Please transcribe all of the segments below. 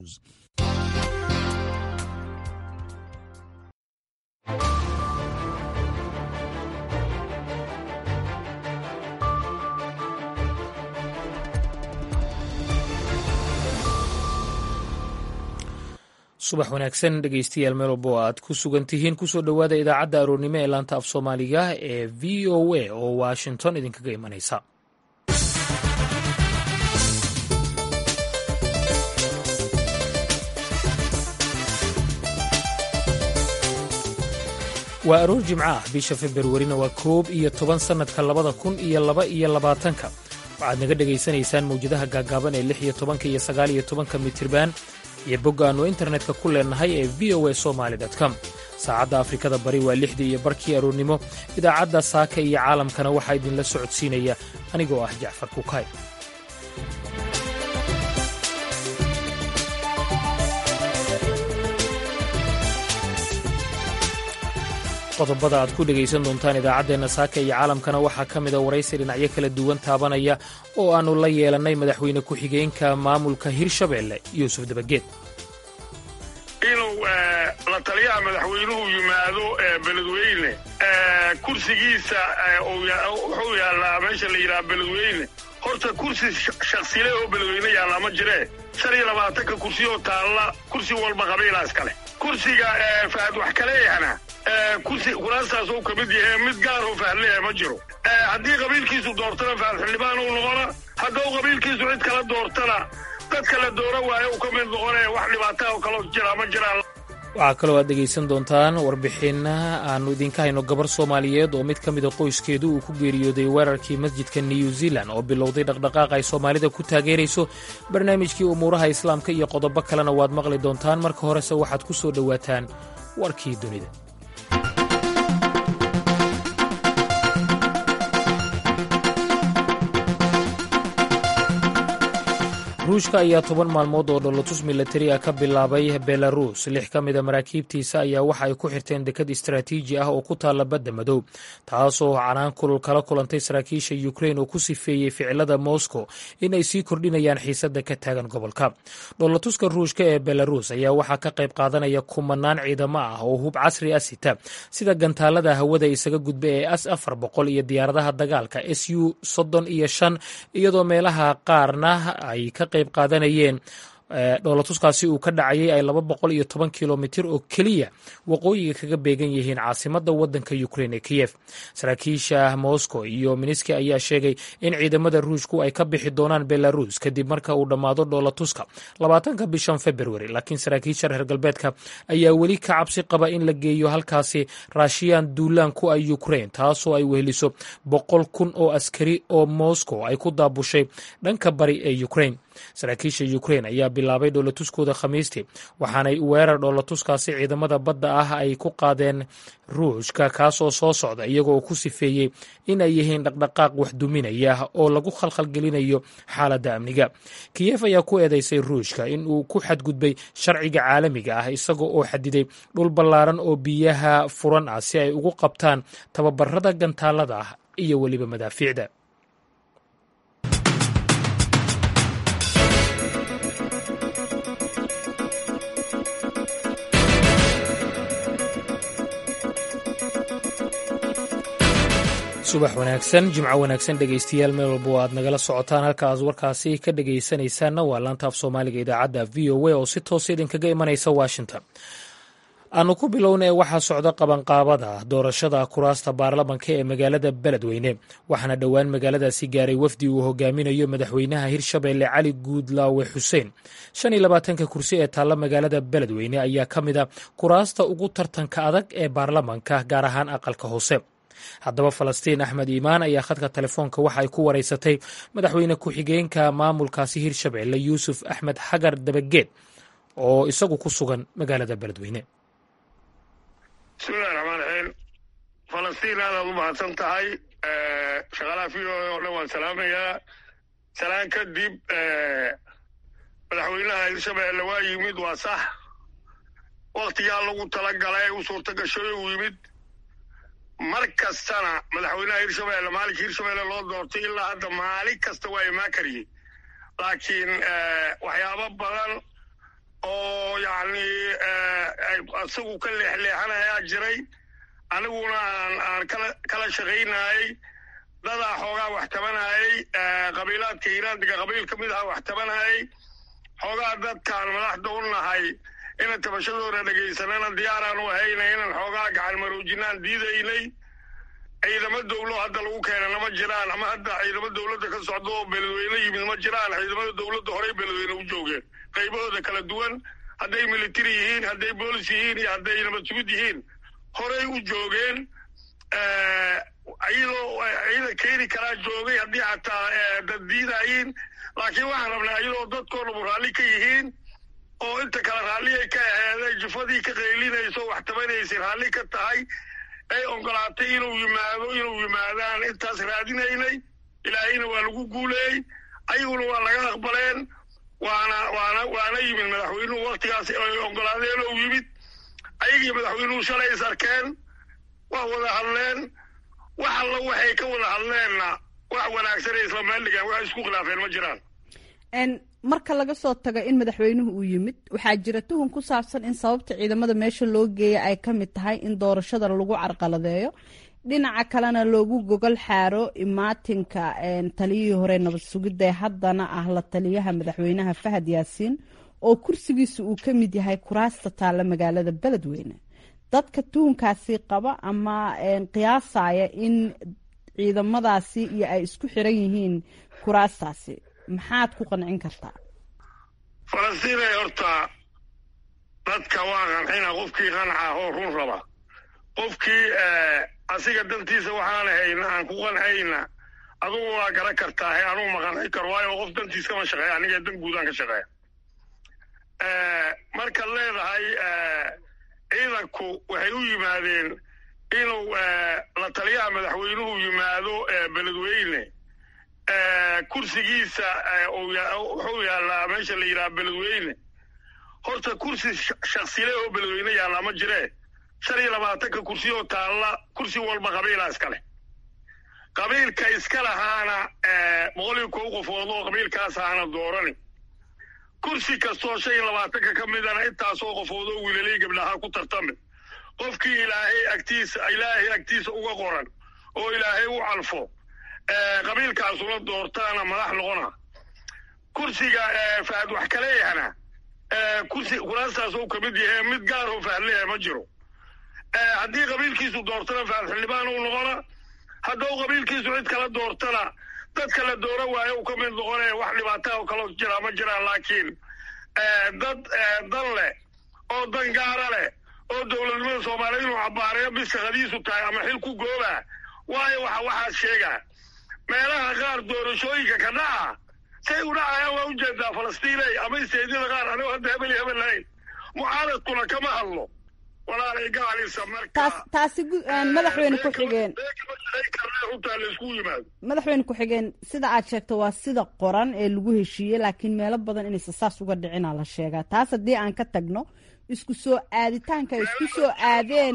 subax wanaagsan dhegeystayaal meel walbo aad ku sugan tihiin kusoo dhowaada idaacadda aroornimo ee laanta af soomaaliga ee v o a oo washington idinkaga imanaysa waa aroor jimco ah bisha februarina waa koob iyo toban sannadka labada kun iyo laba iyo labaatanka waxaad naga dhegaysanaysaan mawjadaha gaagaaban ee lix iyo tobanka iyo sagaal iyo tobanka mitirban iyo bogga aannu internetka ku leennahay ee v o a somaali com saacadda afrikada bari waa lixdii iyo barkii aroornimo idaacadda saaka iyo caalamkana waxaa idinla socodsiinaya anigoo ah jacfar kukay qodobada aad ku dhegaysan doontaan idaacaddeenna saaka iyo caalamkana waxaa ka mida waraysi dhinacyo kala duwan taabanaya oo aannu la yeelannay madaxweyne ku-xigeenka maamulka hirshabeelle yuusuf dabageed inuu la taliyaha madaxweynuhu yimaado beledweyne kursigiisa wuxuu yaallaa meesha la yidhaha beledweyne horta kursi shaksile oo beledweyne yaallaa ma jiree shan iyo labaatanka kursi oo taalla kursi walba qabiilaa iskale kursiga fahad wax kaleeyahna kursi kuraastaas uu ka mid yahay mid gaar oo fahad leeyahay ma jiro haddii qabiilkiisu doortana fahad xildhibaan uu noqona hadduu qabiilkiisu cid kala doortana dadka la doora waayo uu ka mid noqonaya wax dhibaataa oo kaloo jira ma jiraan waxaa kaloo aad dhegaysan doontaan warbixin aannu idinka hayno gabar soomaaliyeed oo mid ka mida qoyskeedu uu ku geeriyooday weerarkii masjidka new zealand oo bilowday dhaqdhaqaaq ay soomaalida ku taageerayso barnaamijkii umuuraha islaamka iyo qodobo kalena waad maqli doontaan marka horese waxaad ku soo dhowaataan warkii dunida ruushka ayaa toban maalmood oo dholotus milatari ah ka bilaabay belarus lix ka mida maraakiibtiisa ayaa waxa ay ku xirteen dekad istaraatiiji ah oo ku taalla badda madow taasoo canaan kulul kala kulantay saraakiisha ukrain oo ku sifeeyey ficilada moscow in ay sii kordhinayaan xiisadda ka taagan gobolka dholatuska ruushka ee belarus ayaa waxaa ka qayb qaadanaya kumanaan ciidamo ah oo hub casri ah sita sida gantaalada hawada isaga gudba ee as afar boqol iyo diyaaradaha dagaalka s u soddon iyo shan iyadoo meelaha qaarna ay ka qayb qaadanayeen dhoolatuskaasi uu ka dhacayay ay laba boqol iyo toban kilomitir oo keliya waqooyiga kaga beegan yihiin caasimadda waddanka ukrein ee kiyef saraakiisha moscow iyo miniski ayaa sheegay in ciidamada ruushku ay ka bixi doonaan belarus kadib marka uu dhammaado dhoolatuska labaatanka bishan februari laakiin saraakiisha reer galbeedka ayaa weli ka cabsi qaba in la geeyo halkaasi raashiyaan duulaan ku ah ukrein taasoo ay weheliso boqol kun oo askari oo moscow ay ku daabushay dhanka bari ee ukrein saraakiisha ukrein ayaa bilaabay dhoolatuskooda khamiistii waxaanay weerar dhoolatuskaasi ciidamada badda ah ay ku qaadeen ruushka kaasoo soo socda iyagoo ku sifeeyey in ay yihiin dhaqdhaqaaq waxduminaya oo lagu khalkhalgelinayo xaaladda amniga kiyef ayaa ku eedeysay ruushka in uu ku xadgudbay sharciga caalamiga ah isaga oo xadiday dhul ballaaran oo biyaha furan ah si ay ugu qabtaan tababarada gantaalada ah iyo weliba madaafiicda subax wanaagsan jimco wanaagsan dhegaystayaal meel walba oo aad nagala socotaan halkaas warkaasi ka dhegaysanaysaanna waa laanta af soomaaliga idaacadda v o a oo si toosa idinkaga imanaysa washington aanu ku bilowna ee waxaa socda qabanqaabada doorashada kuraasta baarlamanka ee magaalada beledweyne waxaana dhowaan magaaladaasi gaaray wafdi uu hogaaminayo madaxweynaha hirshabeelle cali guudlaawe xuseen shan iyo labaatanka kursi ee taalla magaalada beledweyne ayaa ka mid a kuraasta ugu tartanka adag ee baarlamanka gaar ahaan aqalka hoose haddaba falastiin axmed iimaan ayaa khadka telefoonka waxa ay ku waraysatay madaxweyne ku-xigeenka maamulkaasi hirshabeelle yuusuf axmed xagar dabageed oo isagu ku sugan magaalada beledweyne bismillahi raxmaan raxiim falastiin aadaad u mahadsan tahay shaqaalaha v o o dhan waan salaamayaa salaan kadib madaxweynaha hirshabeelle waa yimid waa sax waktigaa lagu tala galay u suurta gashoy uu yimid mar kastana madaxweynaha hirshabeelle maalinkii hirshabeelle loo doortay ilaa hadda maalin kasta waa imaan kariyey laakiin waxyaabo badan yacni isagu ka leexleexanayaa jiray aniguna aan aan kala kala shaqaynayay dadaa xoogaa wax tabanayay qabiilaadka hiiraandiga qabiil ka mid aha wax tabanayay xoogaa dadkaan madaxda u nahay inaan tabashadooda dhegaysanana diyaaraan u ahayna inaan xoogaa gacan maroojinaan diidaynay ciidamo dawlo hadda lagu keenana ma jiraan ama hadda ciidamo dawladda ka socda oo beledweyne yimid ma jiraan ciidamada dawladda horey beledweyne u joogeen qaybahooda kala duwan hadday military yihiin hadday boolis yihiin iyo hadday nabad sugid yihiin horey u joogeen iyadoo ciidan keeni karaa joogay haddii xataa dad diidayiin laakiin waxaan rabnaa iyadoo dadkoo dhamu raalli ka yihiin oo inta kale raalliyay ka aheeday jufadii ka qaylinayso wax tabanaysay raalli ka tahay ay ogolaatay inuu yimaado inuu yimaadaan intaas raadinaynay ilaahayna waa lagu guuleeyey ayaguna waa laga aqbaleen waana waana waana yimid madaxweynuhu waktigaas ay ogolaadeen oo yimid ayagii madaxweynuhu shalay is arkeen waa wada hadleen wax alla waxay ka wada hadleenna wax wanaagsanay isla meeldhigaan wax isku khilaafeen ma jiraan marka laga soo tago in madaxweynuhu uu yimid waxaa jira tuhun ku saabsan in sababta ciidamada meesha loo geeya ay ka mid tahay in doorashada lagu carqaladeeyo dhinaca kalena loogu gogol xaaro imaatinka taliyihii hore nabad sugidda ee haddana ah la taliyaha madaxweynaha fahad yaasiin oo kursigiisa uu ka mid yahay kuraasta taalla magaalada beledweyne dadka tuhunkaasi qaba ama qiyaasaya in ciidamadaasi iyo ay isku xiran yihiin kuraastaasi maxaad ku qancin kartaa falastiinay horta dadka waa qancina qofkii qanca oo run raba qofkii asiga dantiisa waxaan hayna aan ku qancayna adugu waa garan kartaa he anugu ma qanci karo waayo qof dantiis kama shaqeeya aniga dan guudaan ka shaqeeya markaad leedahay ciidanku waxay u yimaadeen inuu la taliyaha madaxweynuhu yimaado beledweyne kursigiisa wuxuu yaallaa meesha la yidhaha beledweyne horta kursi shaksile oo beledweyne yaallaa ma jiree shan iyo labaatanka kursi oo taalla kursi walba qabiilaa iska leh qabiilka iska lahaana boqol iyo kow qofood oo qabiilkaas ahana doorani kursi kastoo shan iyo labaatanka ka midana intaasoo qofood oo wiilalay gabdhaha ku tartami qofkii ilaahay agtiisa ilaahay agtiisa uga qoran oo ilaahay u calfo qabiilkaasuna doortaana madax noqona kursiga fahad wax kaleeyahana kursi kuraastaas uu kamid yahay mid gaar oo fahad leeyahay ma jiro haddii qabiilkiisu doortana fahad xildhibaan uu noqona hadduu qabiilkiisu cid kala doortana dadka la doora waayo uu ka mid noqonaya wax dhibaataa oo kaloo jira ma jiraan laakiin dad dan leh oo dan gaara leh oo dowladnimada soomaaliya inuu cabaareeyo bis shaqadiisu tahay ama xil ku gooba waayo waxa waxaad sheegaa meelaha qaar doorashooyinka ka dhaca say u dhacayaan waa ujeedaa falastiiney ama isteedyada qaar anigoo hadda hebel hebel lahayn mucaaradkuna kama hadlo walaalay gaalisa marka taasi madaxweyne ku xigeen runtaa laysku yimaado madaxweyne ku-xigeen sida aad sheegto waa sida qoran ee lagu heshiiyey laakiin meelo badan inaysa saas uga dhicinaa la sheegaa taas haddii aan ka tagno isku soo aaditaanka ay isku soo aadeen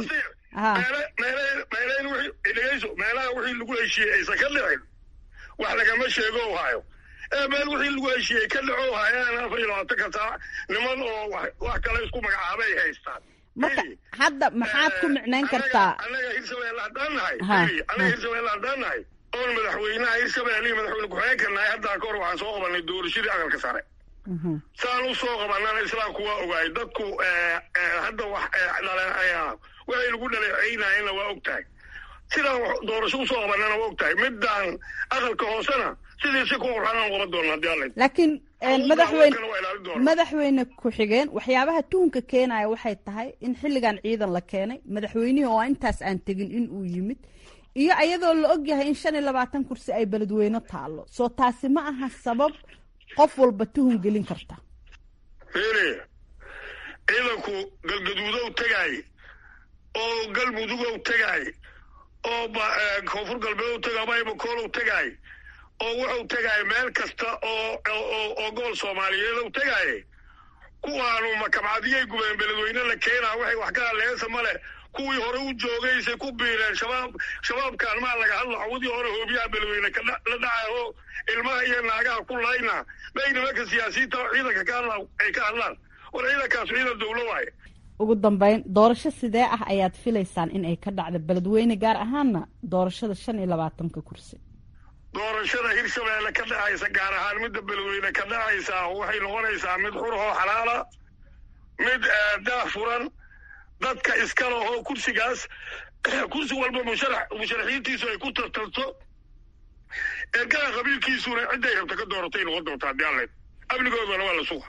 dhegeyso meelaha wixii lagu heshiiyey aysan ka dhicin wax lagama sheego hayo ee meel wixii lagu heshiiyey ka dhaco hayaan afar iyo labaatanka saac niman oo wax kale isku magacaabay haystaan marka hadda maxaad ku micnayn kartaa annaga hirshabelle haddaan nahay annaga hirshabelle haddaan nahay oon madaxweynaha hirshabelle iyo madaxweyne ku-xigeenka nahay haddaa ka hor waxaan soo qabanay doorashadii aqalka sare saan u soo qabanana islaamku waa ogaay dadku hadda wax waxay lagu dhaleeceynayena waa og tahay sidaan doorasho usoo qabanana waa og tahay midaan aqalka hoosena sidii si ku qurxanaan qaban doona haddii alla laakiin madaxweyne madaxweyne ku-xigeen waxyaabaha tuhunka keenaya waxay tahay in xilligan ciidan la keenay madaxweynihii oo intaas aan tegin in uu yimid iyo iyadoo la og yahay in shan iyo labaatan kursi ay beledweyne taallo soo taasi ma aha sabab qof walba tuhun gelin karta fiiri ciidanku galgaduudow tegaay oo galmudugow tegaay oo koonfur galbeedow tegaay baybakoolow tegaay oo wuxuu tegaay meel kasta oo oo gool soomaaliyeedow tegaay kuwaanu makabcadiyay gubeen beledweyne la keenaa waxay wax ka hadleesa male kuwii hore u joogaysay ku biireen shabaab shabaabkaan maa laga hadla cawdii hore hoobiyaha beledweyne la dhacay oo ilmaha iyo naagaha ku layna bay nimanka siyaasiyiinta oo ciidanka ka hadla ay ka hadlaan war ciidankaas ciidan dawlo waaye ugu dambeyn doorasho sidee ah ayaad filaysaan in ay ka dhacdo beledweyne gaar ahaana doorashada shan iyo labaatanka kursi doorashada hirshabeelle ka dhacaysa gaar ahaan midda beledweyne ka dhacaysa waxay noqonaysaa mid xur oo xalaala mid daah furan dadka iskale oo kursigaas kursi walba musharax musharaxiintiisu ay ku tartarto ergada qabiilkiisuna cidday rabta ka dooratay noqon doonta haddii alle amnigoodana waa la suga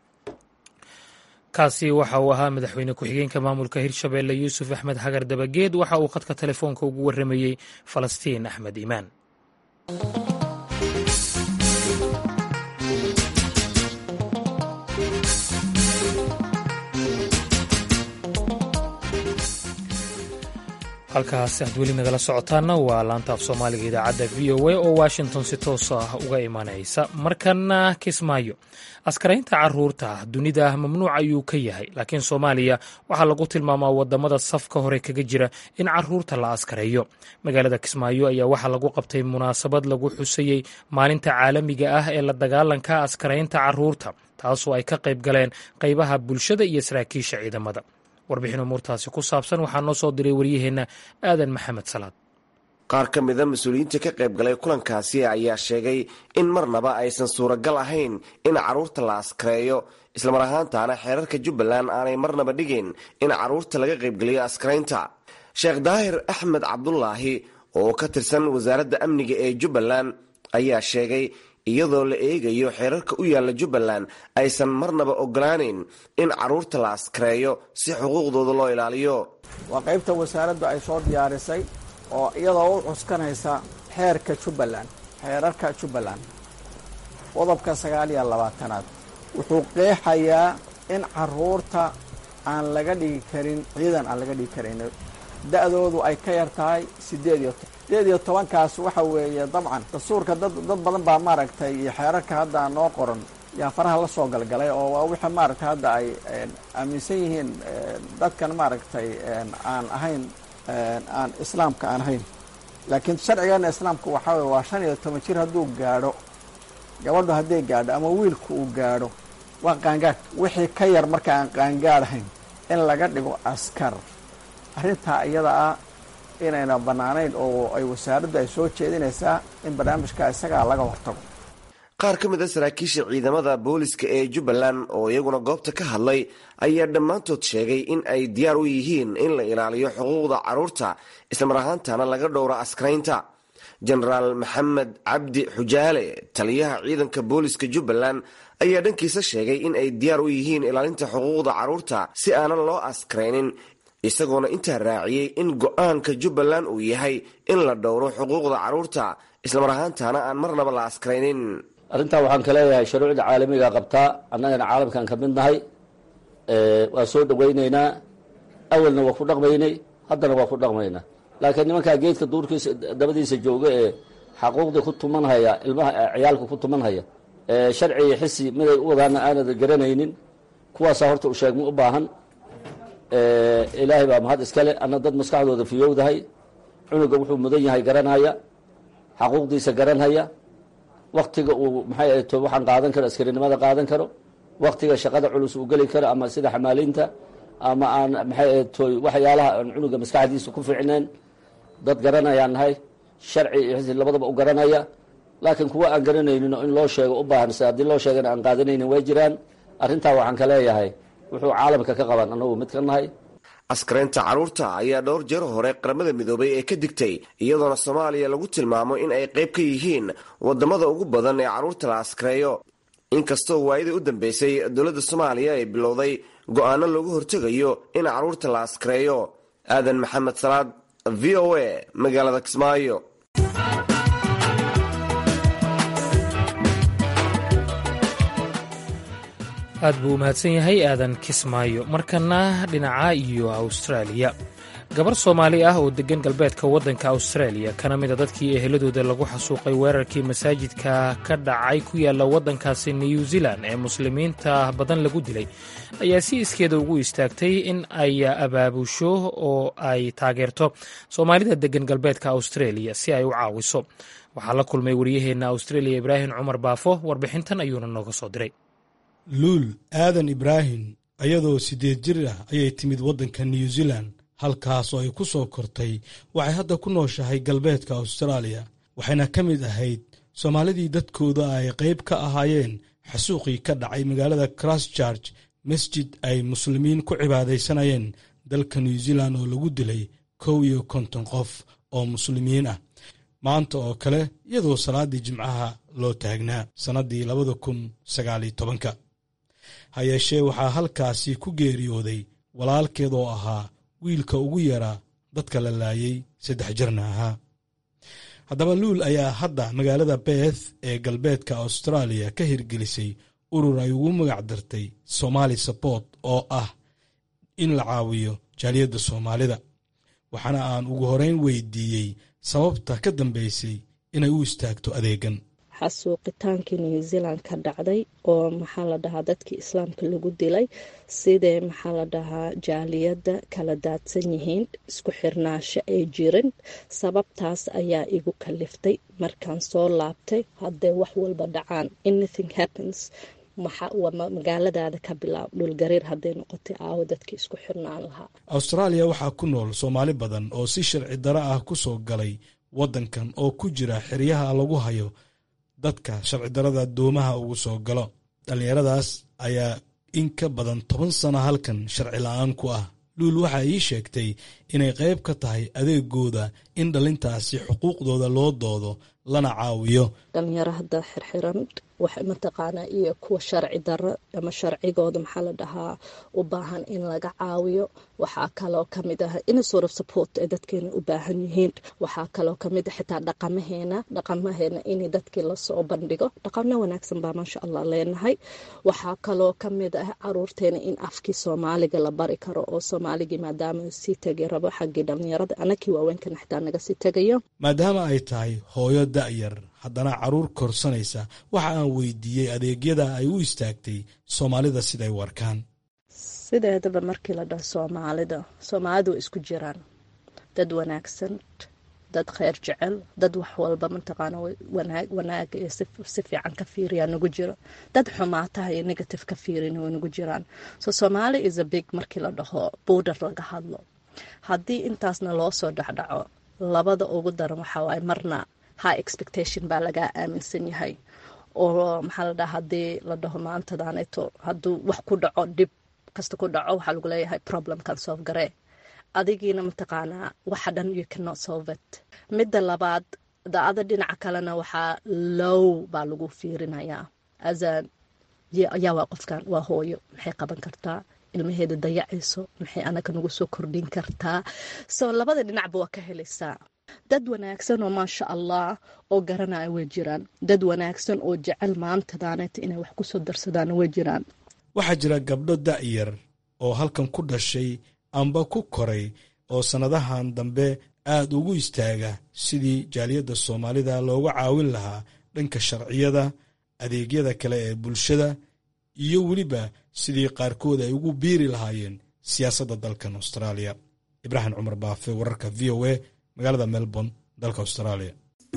kaasi waxa uu ahaa madaxweyne ku-xigeenka maamulka hirshabeelle yuusuf axmed hagar dabageed waxa uu khadka telefoonka ugu warramayey falastiin axmed iimaan halkaas aad weli nagala socotaana waa laanta af soomaaliga idaacadda v o a oo washington si toos ah uga imanaysa markana kismaayo askaraynta caruurta dunida mamnuuc ayuu ka yahay laakiin soomaaliya waxaa lagu tilmaamaa wadamada safka hore kaga jira in caruurta la askareeyo magaalada kismaayo ayaa waxaa lagu qabtay munaasabad lagu xusayey maalinta caalamiga ah ee la dagaalanka askaraynta caruurta taasoo ay ka qayb galeen qaybaha bulshada iyo saraakiisha ciidamada warbixin umuurtaasi ku saabsan waxaa noo soo diray waryaheenna aadan maxamed salaad qaar ka mida mas-uuliyiinta ka qayb galay kulankaasi ayaa sheegay in marnaba aysan suuragal ahayn in carruurta la askareeyo islamar ahaantaana xeerarka jubbaland aanay marnaba dhigin in carruurta laga qaybgeliyo askaraynta sheekh daahir axmed cabdulaahi oo ka tirsan wasaaradda amniga ee jubbaland ayaa sheegay iyadoo la eegayo xeerarka u yaalla jubbaland aysan marnaba ogolaaneyn in carruurta la askareeyo si xuquuqdooda loo ilaaliyo waa qaybta wasaaraddu ay soo diyaarisay oo iyadoo u cuskanaysa xeerka jubbaland xeerarka jubbaland qodobka sagaal iyo labaatanaad wuxuu qeexayaa in carruurta aan laga dhigi karin ciidan aan laga dhigi karin da-doodu ay ka yar tahay sideed iyo sideed iyo tobankaas waxa weeye dabcan dastuurka dad dad badan baa maaragtay iyo xeerarka hadda noo qoran yaa faraha la soo galgalay oo waa wixii maaragtay hadda ay aaminsan yihiin dadkan maaragtay aan ahayn aan islaamka aan ahayn laakiin sharcigeena islaamka waxaa weye waa shan iyo toban jir hadduu gaadho gabadhu hadday gaadho ama wiilku uu gaadho waa qaangaadh wixii ka yar marka aan qaangaadhayn in laga dhigo askar arrintaa iyada ah inayna bannaanayn oo ay wasaaraddu ay soo jeedinaysaa in barnaamijka isagaa laga hortago qaar ka mid a saraakiisha ciidamada booliska ee jubbaland oo iyaguna goobta ka hadlay ayaa dhammaantood sheegay in ay diyaar u yihiin in la ilaaliyo xuquuqda carruurta islamar ahaantana laga dhowro askaraynta jenaraal maxamed cabdi xujaale taliyaha ciidanka booliska jubbaland ayaa dhankiisa sheegay in ay diyaar u yihiin ilaalinta xuquuqda carruurta si aanan loo askaraynin isagoona intaa raaciyey in go-aanka jubbaland uu yahay in la dhowro xuquuqda carruurta islamar ahaantana aan marnaba la askaraynin arrintaa waxaan ka leeyahay shuruucda caalamiga qabtaa annagana caalamkan ka mid nahay waa soo dhawaynaynaa awalna waa ku dhaqmaynay haddana waa ku dhaqmaynaa laakiin nimankaa geedka duurkiisa dabadiisa jooga ee xaquuqdii ku tumanhaya ilmaha ciyaalka ku tumanhaya sharci iyo xisi miday u wadaana aanad garanaynin kuwaasaa horta u sheegma u baahan ilaahay baa mahad iskale anna dad maskaxdooda fiyowdahay cunuga wuxuu mudan yahay garanhaya xaquuqdiisa garanhaya waktiga uu maxay ahay to waxaan qaadan karo askarinimada qaadan karo waktiga shaqada culus uu geli karo ama sida xamaaliinta ama aan maxay ahay to waxyaalaha aan cunuga maskaxdiisa ku fiicnayn dad garanayaan nahay sharci iyo xisi labadaba u garanaya laakiin kuwa aan garanaynin oo in loo sheego u baahan se haddii loo sheegana aan qaadanaynin way jiraan arrintaa waxaan ka leeyahay wuxuu caalamka ka qaban annagu mid ka nahay askaraynta carruurta ayaa dhowr jeer hore qaramada midoobay ee ka digtay iyadoona soomaaliya lagu tilmaamo in ay qayb ka yihiin wadamada ugu badan ee carruurta la askareeyo inkastoo waayadii u dambeysay dowladda soomaaliya ay bilowday go-aano loogu hortegayo in carruurta la askareeyo aadan maxamed salaad v o a magaalada kismaayo aad buu u mahadsan yahay aadan kismaayo markana dhinaca iyo awstraaliya gabar soomaali ah oo deggan galbeedka waddanka awstraaliya kana mida dadkii eheladooda lagu xasuuqay weerarkii masaajidka ka dhacay ku yaalla waddankaasi new zealan ee muslimiinta badan lagu dilay ayaa si iskeeda ugu istaagtay in ay abaabusho oo ay taageerto soomaalida deggan galbeedka awstraeliya si ay u caawiso waxaa la kulmay wariyaheenna awstraeliya ibraahim cumar baafo warbixintan ayuuna nooga soo diray luul aadan ibraahim ayadoo siddeed jir ah ayay timid waddanka new zealand halkaasoo ay ku soo kortay waxay hadda ku nooshahay galbeedka austraaliya waxayna ka mid ahayd soomaalidii dadkooda ay qayb ka ahaayeen xasuuqii ka dhacay magaalada christchurch masjid ay muslimiin ku cibaadaysanayeen dalka new zealand oo lagu dilay kow iyo konton qof oo muslimiin ah maanta oo kale iyadoo salaaddii jimcaha loo taagnaa sannaddii labada kun sagaaliyo tobanka ha yeeshee waxaa halkaasi ku geeriyooday walaalkeed oo ahaa wiilka ugu yaraa dadka la laayay saddex jirna ahaa haddaba luul ayaa hadda magaalada beeth ee galbeedka austraaliya ka hirgelisay urur ay ugu magac dartay somaali sabort oo ah in la caawiyo jaaliyadda soomaalida waxaana aan ugu horeyn weydiiyey sababta ka dambeysay inay u istaagto adeegan xasuuqitaankii new zealand ka dhacday oo maxaa la dhahaa dadkii islaamka lagu dilay sidee maxaa la dhahaa jaaliyadda kala daadsan yihiin isku xirnaasho ay jirin sababtaas ayaa igu kaliftay markaan soo laabtay haddee wax walba dhacaan anything happens magaaladaada ka bilaab dhulgariir hadday noqotay aawo dadkii isku xirnaan lahaa austraaliya waxaa ku nool soomaali badan oo si sharci daro ah ku soo galay waddankan oo ku jira xeryaha lagu hayo dadka sharci darada doomaha ugu soo galo dhallinyaradaas ayaa in ka badan toban sano halkan sharci la-aan ku ah luul waxaa ii sheegtay inay qayb ka tahay adeegooda in dhalintaasi xuquuqdooda loo doodo lana caawiyo dhalinyaro hadda xirxiran wax mataqaanaa iyo kuwa sharci daro ama sharcigooda maxaa la dhahaa u baahan in laga caawiyo waxaa kaloo kamid ah in sort of support ay dadkeena u baahan yihiin waxaa kaloo kamid ah xitaa dhaqamaheena dhaqamaheena in dadkii lasoo bandhigo dhaqano wanaagsan baa maasha allah leenahay waxaa kaloo kamid ah caruurteena in afkii soomaaliga la bari karo oo soomaaligii maadaama sii tegi rabo xaggii dhalinyarada anakii waaweynkan xitaa naga sii tegayo maadaama ay tahay hooyo da'yar haddana carruur korsanaysa waxa aan weydiiyey adeegyada ay u istaagtay soomaalida siday warkaan sideedaba markii la dhaho soomaalida soomaalidu way isku jiraan dad wanaagsan dad kheyr jecel dad wax walba mataqaana wanaaga iyo si fiican ka fiiriyaa nagu jiro dad xumaataha iyo negative ka fiirina way nagu jiraan so somaali is a big markii la dhaho border laga hadlo haddii intaasna loo soo dhexdhaco labada ugu daran waxaa waaye marna high expectation baa lagaa aaminsan yahay oo maxaa la dhaha haddii la dhaho maantadaaneto hadduu wax ku dhaco dhib kasta ku dhaco waxaa lagu leeyahay problemkan solve garee adigiina mataqaanaa waxa dhan you cannot solve it midda labaad daada dhinaca kalena waxaa low baa lagu fiirinayaa asa yaa waa qofkan waa hooyo maxay qaban kartaa ilmaheeda dayacayso maxay anaga nagu soo kordhin kartaa so labada dhinacba waa ka helaysaa dad wanaagsan oo maasha allah oo garanaya way jiraan dad wanaagsan oo jecel maantadaaneeta inay wax kusoo darsadaan way jiraan waxaa jira gabdho da'yar oo halkan ku dhashay amba ku koray oo sannadahan dambe aad ugu istaaga sidii jaaliyadda soomaalida looga caawin lahaa dhanka sharciyada adeegyada kale ee bulshada iyo weliba sidii qaarkood ay ugu biiri lahaayeen siyaasadda dalkan austraaliya ibraahim cumar baafe wararka v o a magaalada melbourne dalka austraaliya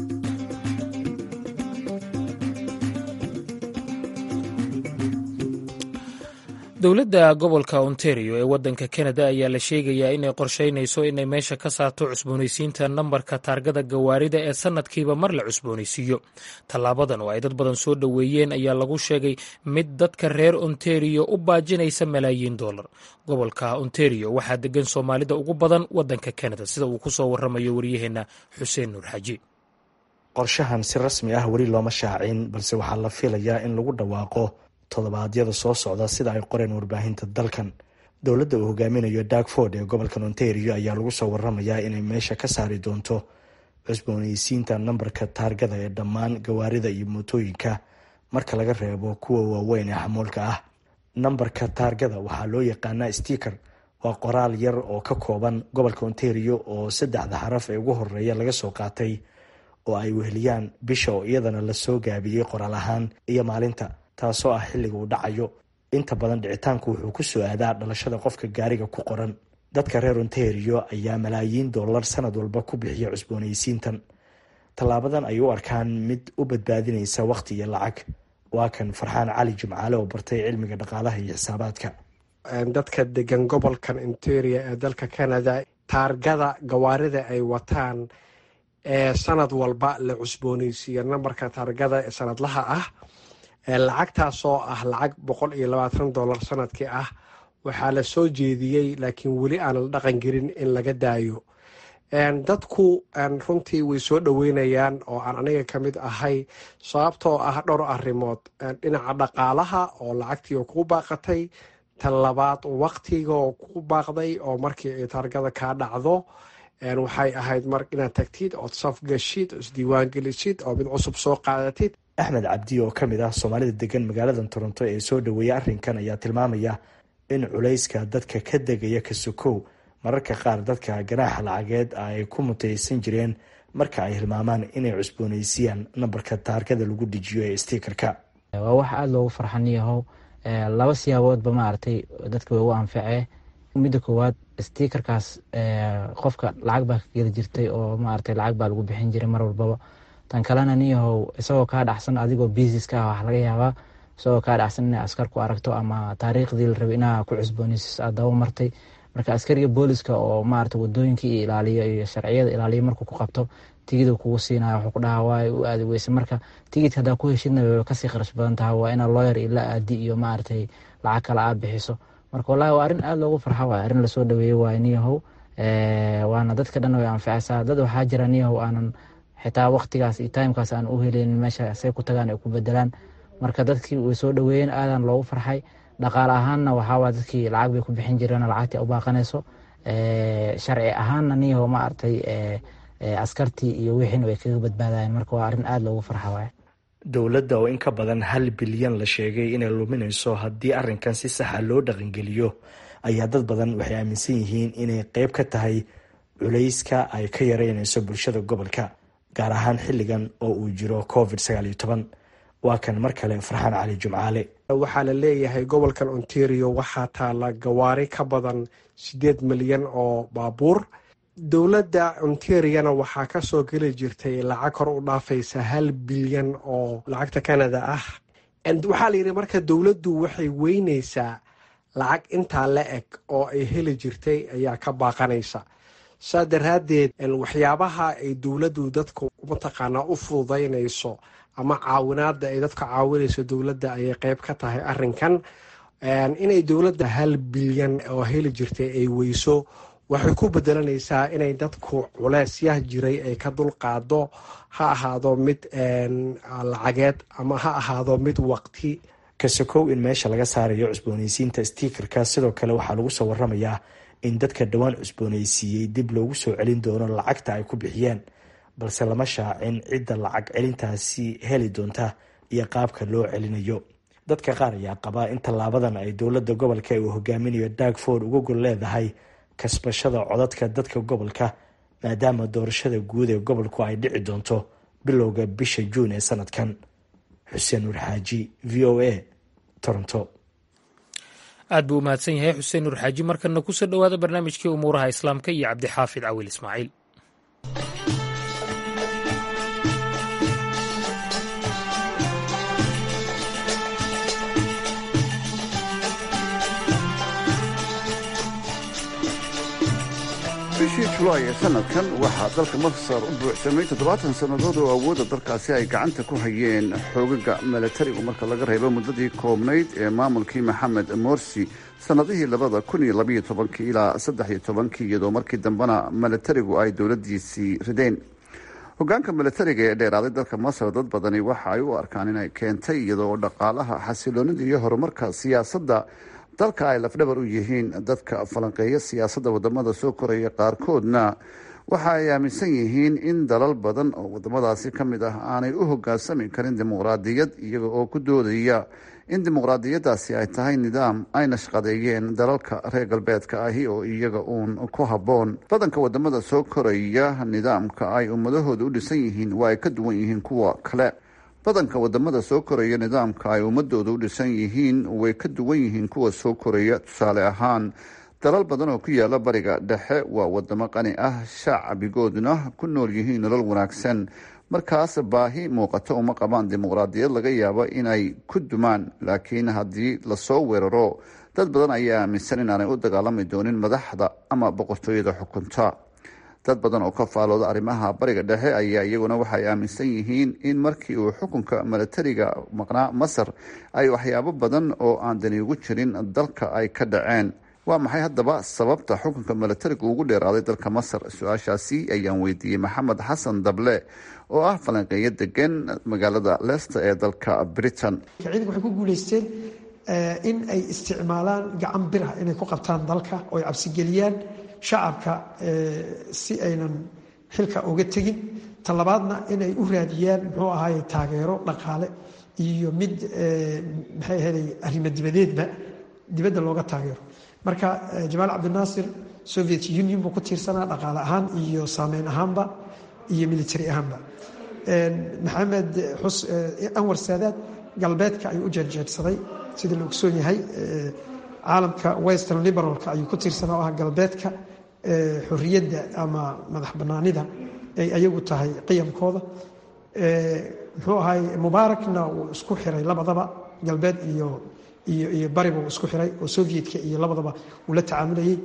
dowladda gobolka ontario ee waddanka kanada ayaa la sheegayaa inay qorsheynayso inay meesha ka saarto cusboonaysiinta nambarka taargada gawaarida ee sannadkiiba mar la cusboonaysiiyo tallaabadan oo ay dad badan soo dhoweeyeen ayaa lagu sheegay mid dadka reer ontario u baajinaysa malaayiin dollar gobolka ontario waxaa degan soomaalida ugu badan waddanka kanada sida uu ku soo waramayo waryaheenna xuseen nuur xaji qorshahan si rasmi ah weli looma shaacin balse waxaa la filayaa in lagu dhawaaqo toddobaadyada soo socda sida ay qoreen warbaahinta dalkan dowladda uu hogaaminayo darkford ee gobolkan ontario ayaa lagu soo waramayaa inay meesha ka saari doonto cusboonaysiinta nambarka taargada ee dhammaan gawaarida iyo mootooyinka marka laga reebo kuwa waaweyn ee xamuulka ah nambarka taargada waxaa loo yaqaanaa stiker waa qoraal yar oo ka kooban gobolka ontario oo saddexda xaraf ee ugu horeeya laga soo qaatay oo ay weheliyaan bisha oo iyadana lasoo gaabiyey qoraal ahaan iyo maalinta taasoo ah xilliga uu dhacayo inta badan dhicitaanku wuxuu ku soo aadaa dhalashada qofka gaariga ku qoran dadka reer ontario ayaa malaayiin dollar sanad walba ku bixiya cusboonaysiintan tallaabadan ay u arkaan mid u badbaadinaysa wakhti iyo lacag waa kan farxaan cali jimcaale oo bartay cilmiga dhaqaalaha iyo xisaabaadka dadka degan gobolkan interia ee dalka canada taargada gawaarida ay wataan ee sanad walba la cusbooneysiiyo nambarka taargada ee sanadlaha ah lacagtaasoo ah lacag boqol iyo labaatan dollar sanadkii ah waxaa la soo jeediyey laakiin weli aan la dhaqan gelin in laga daayo dadku runtii way soo dhoweynayaan oo aan aniga ka mid ahay sababtoo ah dhowr arrimood dhinaca dhaqaalaha oo lacagtii oo kugu baaqatay tan labaad waqtiga oo kugu baaqday oo markii ay taargada kaa dhacdo waxay ahayd mar inaad tagtid ood safgashid oo isdiiwaangelisid oo mid cusub soo qaadatid axmed cabdi oo ka mid ah soomaalida degan magaalada toronto ee soo dhoweeyay arrinkan ayaa tilmaamaya in culayska dadka ka degaya kasukow mararka qaar dadka ganaaxa lacageed ay ku mutaysan jireen marka ay hilmaamaan inay cusboonaysiiyaan nambarka taargada lagu dejiyo ee stiikarka waa wax aada loogu farxaniyahow laba siyaaboodba maaragtay dadka way u anfacee midda koowaad stiikarkaas qofka lacag baa ka geli jirtay oo maaragtay lacag baa lagu bixin jiray mar walbaba tan kalena niyahow isagoo kaa dhacsan adigoo biisiska ah wax laga yaabaa isagoo kaa dhacsan inay askar ku aragto ama taariikhdii la rabay inaa ku cusboonaysis aad daba martay marka askariga booliska oo maarata wadooyinka iyo ilaaliyo iyo sharciyada ilaaliyo markuu ku qabto tigida kugu siinaya wuxuu ku dhahaa waa u aadi weyse marka tigidka haddaa ku heshidna way kasii kharash badan tahay waa inaa looyar iyo la aadi iyo maaragtay lacag kale aad bixiso marka wallahi waa arrin aada loogu farxa waay arrin lasoo dhaweeyey waay niyahow waana dadka dhan way anfacaysaa dad waxaa jira niyahow aanan xitaa waqtigaas iyo timekaas aan u heleynin meesha say ku tagaan ay ku bedelaan marka dadkii way soo dhaweeyeen aadaan loogu farxay dhaqaale ahaanna waxaawaa dadkii lacag bay ku bixin jireen lacagtii u baaqanayso sharci ahaanna niyaho ma artay askartii iyo wixiina way kaga badbaadayen marka waa arrin aada loogu farxa waay dowladda oo in ka badan hal bilyan la sheegay inay luminayso haddii arrinkan si saxa loo dhaqangeliyo ayaa dad badan waxay aaminsan yihiin inay qeyb ka tahay culayska ay ka yareynayso bulshada gobolka gaar ahaan xilligan oo uu jiro covid sagaal iyo toban waa kan mar kale farxaan cali jumcaale waxaa la leeyahay gobolkan ontario waxaa taala gawaari ka badan sideed milyan oo baabuur dowladda ontariana waxaa kasoo geli jirtay lacag kor u dhaafaysa hal bilyan oo lacagta canada ah waxaa la yidhi marka dowladdu waxay weynaysaa lacag intaa la eg oo ay heli jirtay ayaa ka baaqanaysa saa daraaddeed waxyaabaha ay dowladdu dadku mataqaanaa u fududaynayso ama caawinaada ay dadka caawinayso dowladda ayay qeyb ka tahay arinkan inay dowladda hal bilyan oo heli jirtay ay weyso waxay ku bedelanaysaa inay dadku culeysyah jiray ay ka dulqaado ha ahaado mid lacageed ama ha ahaado mid waqti kasokow in meesha laga saarayo cusboonaysiinta stiikarka sidoo kale waxaa lagu soo waramayaa in dadka dhowaan cusboonaysiiyey dib loogu soo celin doono lacagta ay ku bixiyeen balse lama shaacin cidda lacag celintaasi heli doonta iyo qaabka loo celinayo dadka qaar ayaa qabaa in tallaabadan ay dowladda gobolka uu hogaaminayo dagford uga gol leedahay kasbashada codadka dadka gobolka maadaama doorashada guud ee gobolku ay dhici doonto bilowga bisha juun ee sanadkan xuseen nuur xaaji v o a toronto aad buu u mahadsan yahay xuseen nuur xaaji markana kusoo dhowaada barnaamijkii umuuraha islaamka iyo cabdixaafid cawiil ismaaciil bishii julaay ee sanadkan waxaa dalka masar u buuxsamay toddobaatan sannadood oo awoodda dalkaasi ay gacanta ku hayeen xoogaga milatarigu marka laga reebo muddadii koobnayd ee maamulkii maxamed morsi sannadihii labada kun iyo labaiyo tobankii ilaa saddex iyo tobankii iyadoo markii dambena milatarigu ay dowladdiisii rideen hogaanka milatariga ee dheeraaday dalka masar dad badani waxa ay u arkaan inay keentay iyadoo dhaqaalaha xasiloonida iyo horumarka siyaasadda dalka ay lafdhabar u yihiin dadka falanqeeya siyaasadda wadamada soo koraya qaarkoodna waxa ay aaminsan yihiin in dalal badan oo wadamadaasi ka mid ah aanay u hogaansami karin dimuqraadiyad iyaga oo ku doodaya in dimuqraadiyaddaasi ay tahay nidaam ay nashqadeeyeen dalalka reer galbeedka ahi oo iyaga uun ku habboon badanka wadamada soo koraya nidaamka ay ummadahooda u dhisan yihiin waa ay ka duwan yihiin kuwa kale badanka wadamada soo koraya nidaamka ay ummadooda u dhisan yihiin way ka duwan yihiin kuwa soo koraya tusaale ahaan dalal badan oo ku yaala bariga dhexe waa wadamo qani ah shacbigooduna ku nool yihiin nolol wanaagsan markaas baahi muuqato uma qabaan dimuqraadiyad laga yaabo inay ku dumaan laakiin haddii lasoo weeraro dad badan ayaa aaminsan inaanay u dagaalami doonin madaxda ama boqortooyada xukunta dad badan oo ka faalooda arrimaha bariga dhexe ayaa iyaguna waxay aaminsan yihiin in markii uu xukunka milatariga maqnaa masar ay waxyaabo badan oo aan dani ugu jirin dalka ay ka dhaceen waa maxay haddaba sababta xukunka milatariga ugu dheeraaday dalka masar su-aashaasi ayaan weydiiyey maxamed xasan dable oo ah falanqeeyo degan magaalada leicester ee dalka britain ciidanka waxay ku guuleysteen in ay isticmaalaan gacan birah inay ku qabtaan dalka oo ay cabsigeliyaan shacabka si aynan xilka uga tegin talabaadna inay u raadiyaan muxuu ahaay taageero dhaqaale iyo mid maxay ahaday arrimo dibadeedba dibadda looga taageero marka jamaal cabdinaasir soviet union buu ku tiirsanaa dhaqaale ahaan iyo saameyn ahaanba iyo military ahaanba maxamed anwar saadaad galbeedka ayuu u jeerjeersaday sida la ogsoon yahay caalamka western liberalka ayuu ku tiirsanaa oo ah galbeedka xorriyadda ama madax bannaanida ay ayagu tahay qiyamkooda muxuu ahay mubaarakna wuu isku xiray labadaba galbeed iyo iyo iyo bariba uu isku xiray oo sovietka iyo labadaba uu la tacaamulayay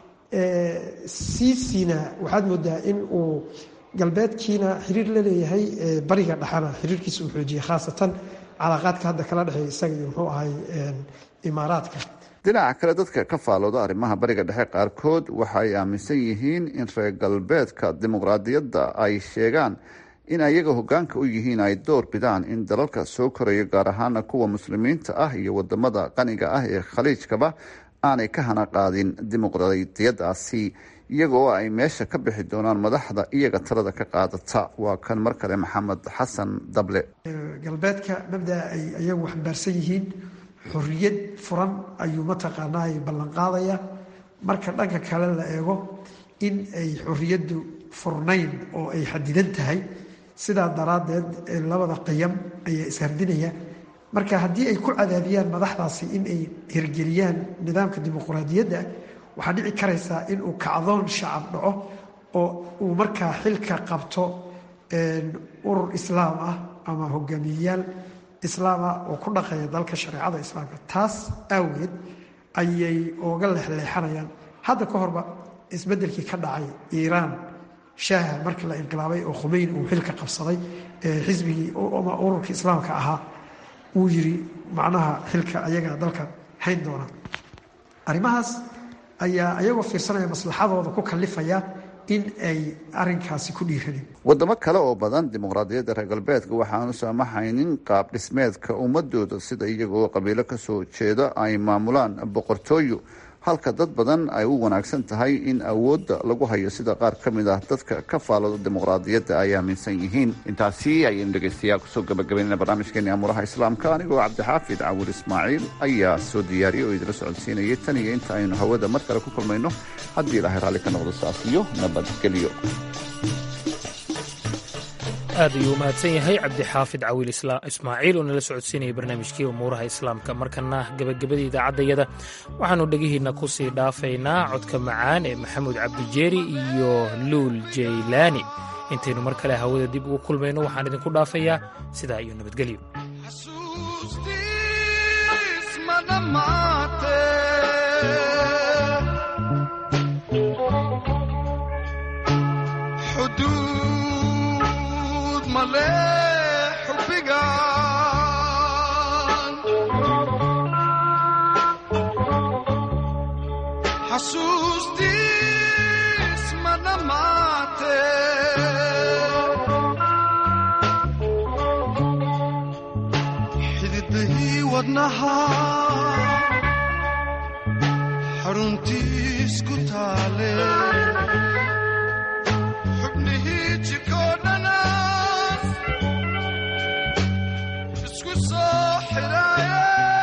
siisina waxaad moodaa in uu galbeedkiina xiriir la leeyahay bariga dhexana xiriirkiisa uu xoojiyey khaasatan calaaqaadka hadda kala dhexeeya isaga iyo muxuu ahay imaaraadka dhinaca kale dadka ka faalooda arrimaha bariga dhexe qaarkood waxa ay aaminsan yihiin in reer galbeedka dimuqraadiyadda ay sheegaan in ayaga hogaanka u yihiin ay door bidaan in dalalka soo korayo gaar ahaana kuwa muslimiinta ah iyo wadamada qaniga ah ee khaliijkaba aanay ka hana qaadin dimuqraadiyadaasi iyagoo ay meesha ka bixi doonaan madaxda iyaga talada ka qaadata waa kan mar kale maxamed xasan dable galbeedka mabdaa ay ayagu xambaarsan yihiin xorriyad furan ayuu mataqaanaa ay ballanqaadaya marka dhanka kale la eego in ay xorriyaddu furnayn oo ay xadidan tahay sidaa daraaddeed labada qiyam ayaa ishardinaya marka haddii ay ku cadaadiyaan madaxdaasi in ay hirgeliyaan nidaamka dimuqraadiyadda waxaa dhici karaysaa in uu kacdoon shacab dhaco oo uu markaa xilka qabto urur islaam ah ama hogaamiyeyaal islaam ah oo ku dhaqeeya dalka shareecada islaamka taas aawageed ayay ooga leexleexanayaan hadda ka horba isbeddelkii ka dhacay iiraan shaaha markii la inqilaabay oo khumeyn uu xilka qabsaday xisbigii ama ururkii islaamka ahaa uu yiri macnaha xilka ayaga dalka hayn doona arrimahaas ayaa ayagoo fiirsanaya maslaxadooda ku kalifaya in ay arinkaasi ku dhiiranin wadamo kale oo badan dimuqraadiyadda reer galbeedka waxaanu saamaxaynin qaab dhismeedka ummadooda sida iyagoo qabiilo kasoo jeeda ay maamulaan boqortooyo halka dad badan ay u wanaagsan tahay in awoodda lagu hayo sida qaar ka mid ah dadka ka faalooda dimuqraadiyadda ay aaminsan yihiin intaasi ayaynu dhegaystayaal kusoo gabagabaynayna barnaamijkeeni amuuraha islaamka anigoo cabdixaafid cawil ismaaciil ayaa soo diyaariyay oo idila socodsiinayay tan iyo inta aynu hawada mar kale ku kulmayno haddii ilaahay raalli ka noqdo saas iyo nabadgelyo aad ayuu umahadsan yahay cabdixaafid cawiil ismaaciil oo nala socodsiinaya barnaamijkii umuuraha islaamka markana gebagabada idaacaddayada waxaannu dhegihiinna ku sii dhaafaynaa codka macaan ee maxamuud cabdijeeri iyo luul jaylaani intaynu mar kale hawada dib ugu kulmayno waxaan idinku dhaafayaa sidaa iyo nabadgelyo xasuustiis ma dhammaate xididahii wadnaha xaruntiis ku taale xubnihii jikoo dhanaas isku soo xidhaaye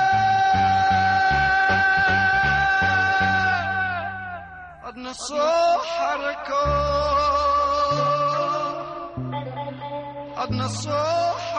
adna soo xarako adna soo